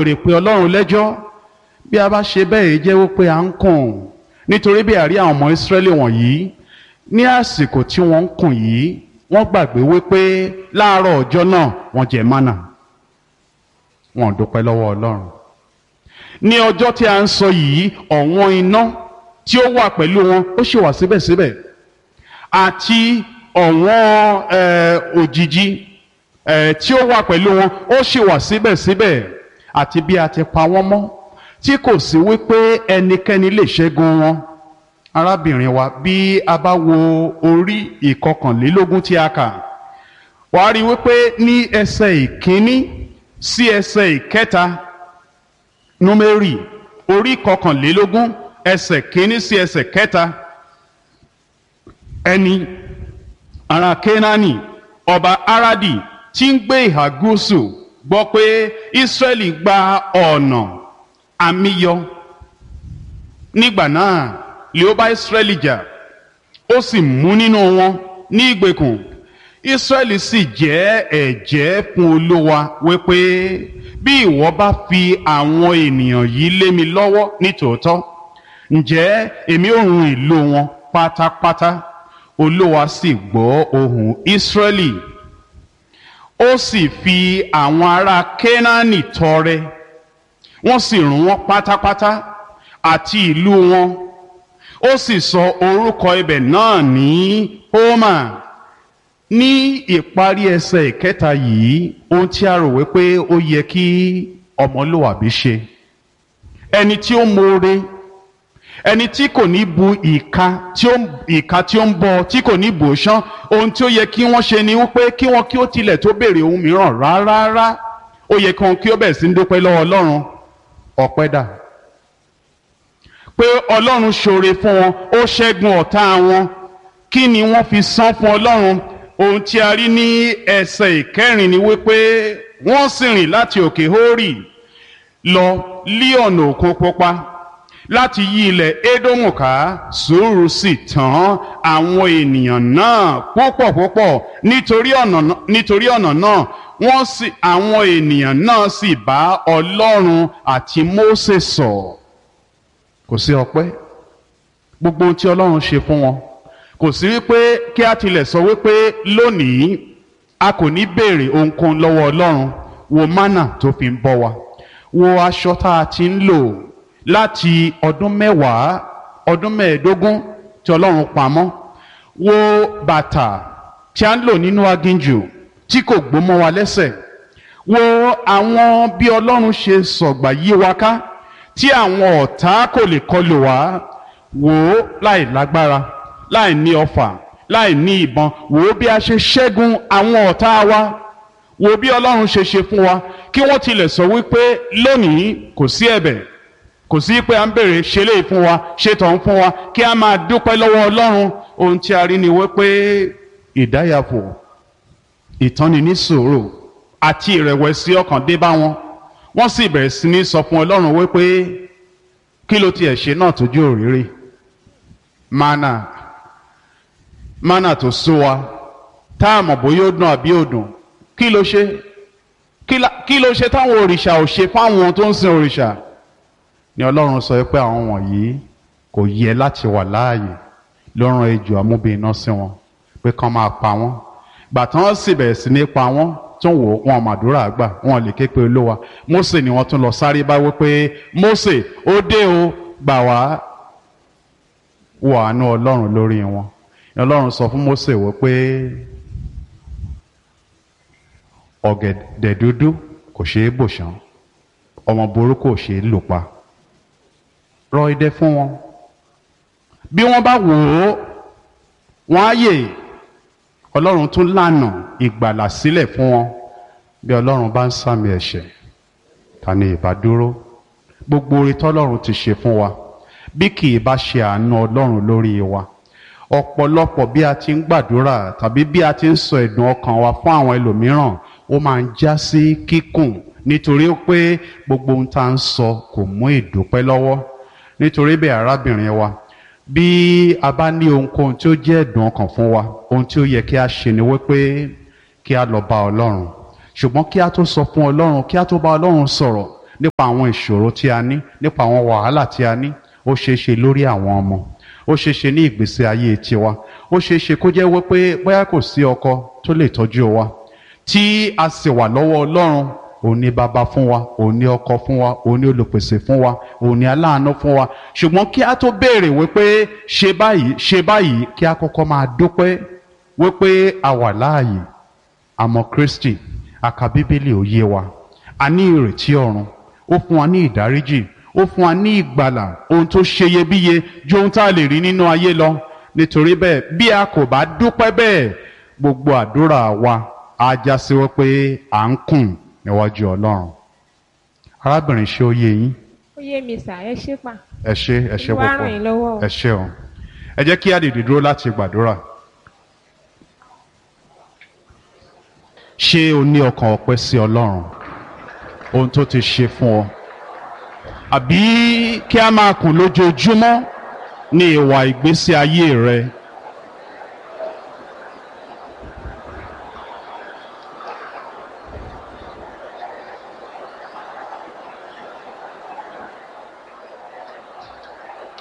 béèrè pé ọlọ́run lẹ́jọ́ bí a bá ṣe bẹ́ẹ̀ jẹ́ wípé à ń kùn nítorí bí àrí àwọn ọmọ ìsírẹ́lì wọ̀nyí ní àsìkò tí wọ́n ń kùn yìí wọ́n gbàgbé wípé láàárọ̀ ọjọ́ náà wọ́n jẹ mánà wọn ò dúpẹ́ lọ́wọ́ ọlọ́run ní ọjọ́ tí a ń sọ yìí ọ̀wọ́n iná tí ó wà pẹ̀lú wọn ó sì wà síbẹ̀síbẹ̀ àti ọ̀wọ́n òjìji tí ó wà pẹ̀lú wọn ó sì wà síbẹ̀síbẹ̀ àti bí a ti pa wọ́n mọ́ tí kò sí wípé ẹnikẹ́ni lè ṣẹ́gun wọn arábìnrin wa bí a bá wo orí ìkọkànlélógún tí a kà wàá rí wípé ní ẹsẹ̀ ìkíní sí ẹsẹ̀ ìkẹta númérì orí kọkànlélógún ẹsẹ̀ kíní sí ẹsẹ̀ kẹta ẹni ará kénáánì ọba aradi tí ń gbé ìhà gúúsù gbọ́ pé israẹli gba ọ̀nà àmìyọ nígbà náà lè ó bá israẹli jà ó sì mú nínú wọn ní ìgbèkùn israẹli sì jẹ́ ẹ̀jẹ́ fún olówa wípé bí ìwọ bá fi àwọn ènìyàn yìí lé mi lọ́wọ́ nítòótọ́ ǹjẹ́ èmi ò run ìlú wọn pátápátá olówa sì gbọ́ ohùn israẹli ó sì fi àwọn ará kénáánì tọrẹ wọ́n sì run wọ́n pátápátá àti ìlú wọn ó sì sọ orúkọ ibẹ̀ náà ní homa ní ìparí ẹsẹ̀ ìkẹta yìí ohun tí a rò wípé ó yẹ kí ọmọlúwàbí ṣe ẹni tí ó mọ̀ọ́re ẹni tí kò ní bu ìka tí ó ìka tí ó ń bọ tí kò ní bò ṣán ohun tí ó yẹ kí wọ́n ṣe ni wípé kí wọ́n kí ó tilẹ̀ tó béèrè ohun mìíràn rárá ó yẹ kí wọ́n kí ó bẹ̀rẹ̀ sí ń dúpẹ́ lọ́wọ́ ọlọ́run ọpẹ́ dà pé ọlọ́run ṣoore fún wọn ó ṣẹ́gun ọ̀tá wọn kí ni wọ́n fi san fún ọlọ́run ohun tí a rí ní ẹsẹ̀ ìkẹrin ni wípé wọ́n sì rìn láti òkè hórì lọ lí ọ̀nà òkun pupa láti yí ilẹ̀ édómù ká sùúrù sì tán àwọn ènìyàn náà púpọ̀ púpọ̀ nítorí ọ̀nà nítorí ọ̀nà náà wọ́n sì àwọn ènìyàn náà sì bá ọlọ́run àti mósè sọ̀ kò sí ọpẹ́ gbogbo ohun tí ọlọ́run ṣe fún wọn kò sí wípé kí a tilẹ̀ sọ wípé lónìí a kò ní béèrè ohunkóhun lọ́wọ́ ọlọ́run wo mánà tó fi ń bọ́ wa wo aṣọ tá a ti ń lò láti ọdún mẹ́wàá ọdún mẹ́ẹ̀ẹ́dógún tí ọlọ́run pamọ́ wo bàtà tí a ń lò nínú aginjù tí kò gbómọ wa lẹ́sẹ̀ wo àwọn bí ọlọ́run ṣe sọ̀gbà yí wa ká tí àwọn ọ̀tá kò lè kọlù wá wò ó láì lágbára láì ní ọfà láì ní ìbọn wò ó bí a ṣe ṣẹ́gun àwọn ọ̀tá wa wò ó bí ọlọ́run ṣe ṣe fún wa kí wọ́n tilẹ̀ sọ wípé lónìí kò sí ẹ̀bẹ̀ kò sí pé à ń bèrè ṣe lè fún wa ṣe tọ̀ ń fún wa kí a máa dúpẹ́ lọ́wọ́ ọlọ́run ohun tí a rí ni wípé ìdáyàfò ìtọ́ni ní sòrò àti ìrẹ̀wẹ̀sì ọkàn dé bá wọn wọ́n sì bẹ̀rẹ̀ sí ní sọ fún ọlọ́run wípé kí ló tiẹ̀ ṣe náà tójú òrìrì mana mana tó sú wa tá a mọ̀ bóyá ó dùn àbí ó dùn kí ló ṣe kí ló ṣe táwọn òrìṣà ò ṣe fáwọn tó ń sin òrìṣà ni ọlọ́run sọ pé àwọn wọ̀nyí kò yẹ láti wà láàyè ló rán ejò amúbìnrin sí wọn pé kán máa pa wọ́n gbà tán sì bẹ̀rẹ̀ sí ní pa wọ́n tó ń wò wọn màdúrà àgbà wọn lè ké pe olówa Mósè ni wọ́n tún lọ sáré bá wípé Mósè ó dé o gbà wá wọ àánú ọlọ́run lórí wọn ọlọ́run sọ fún Mósè wípé ọ̀gẹ̀dẹ̀ dúdú kò ṣeé bò ṣán ọmọ burúkú ò ṣeé lò pa rọ idẹ fún wọn bí wọ́n bá wò ó wọ́n á yè ọlọ́run tún lànà ìgbàlà sílẹ̀ fún wọn bí ọlọ́run bá ń sàmì ẹ̀ṣẹ̀ ta ni ìbá dúró gbogbo orí tọ́lọ́run ti ṣe fún wa bí kì í bá ṣe àánú ọlọ́run lórí wa ọ̀pọ̀lọpọ̀ bí a ti ń gbàdúrà tàbí bí a ti ń sọ ẹ̀dùn ọkàn wa fún àwọn ẹlòmíràn ó máa ń já sí kíkùn nítorí pé gbogbo ohun tá à ń sọ kò mú ìdúpẹ́ lọ́wọ́ nítorí bẹ́ẹ̀ arábìnrin wa bí a bá ní ohunkóhun tí ó jẹ́ ẹ̀dùn ọkàn fún wa ohun tí ó yẹ kí a ṣe ni wípé kí a lọ bá ọlọ́run ṣùgbọ́n kí a tó sọ fún ọlọ́run kí a tó bá ọlọ́run sọ̀rọ̀ nípa àwọn ìṣòro tí a ní nípa àwọn wàhálà tí a ní ó ṣeé ṣe lórí àwọn ọmọ ó ṣeé ṣe ní ìgbésí ayé tiwa ó ṣeé ṣe kó jẹ́ wípé bóyá kò sí ọkọ tó lè tọ́jú wa tí a sì wà lọ́wọ́ ọlọ́run òun ni bàbá fún wa òun ni ọkọ fún wa òun ni olùpèsè fún wa òun ni aláàánú fún wa ṣùgbọ́n kí a tó béèrè wípé ṣe báyìí ṣe báyìí kí a kọ́kọ́ máa dúpẹ́ wípé a wà láàyè àmọ́ Kristi a ka bíbélì ó yé wa a ní ìrètí ọ̀run ó fún wa ní ìdáríjì ó fún wa ní ìgbàlà ohun tó ṣeyebíye ju ohun tá a lè rí nínú ayé lọ nítorí bẹ́ẹ̀ bí a kò bá dúpẹ́ bẹ́ẹ̀ gbogbo àdúrà wa á já sí wípé à ń kùn níwájú Ọlọ́run arábìnrin ṣé ó yé yín ó yé mi sà ẹ ṣé pa ẹ ṣé ẹ ṣé Olúwa púpọ̀ ràn yín lọ́wọ́ o. ẹ ṣé o ẹ jẹ́ kí a dìde dúró láti gbàdúrà ṣé o ní ọkàn ọpẹ́ sí Ọlọ́run ohun tó ti ṣe fún ọ àbí kí a máa kùn lójoojúmọ́ ní ìwà ìgbésí ayé rẹ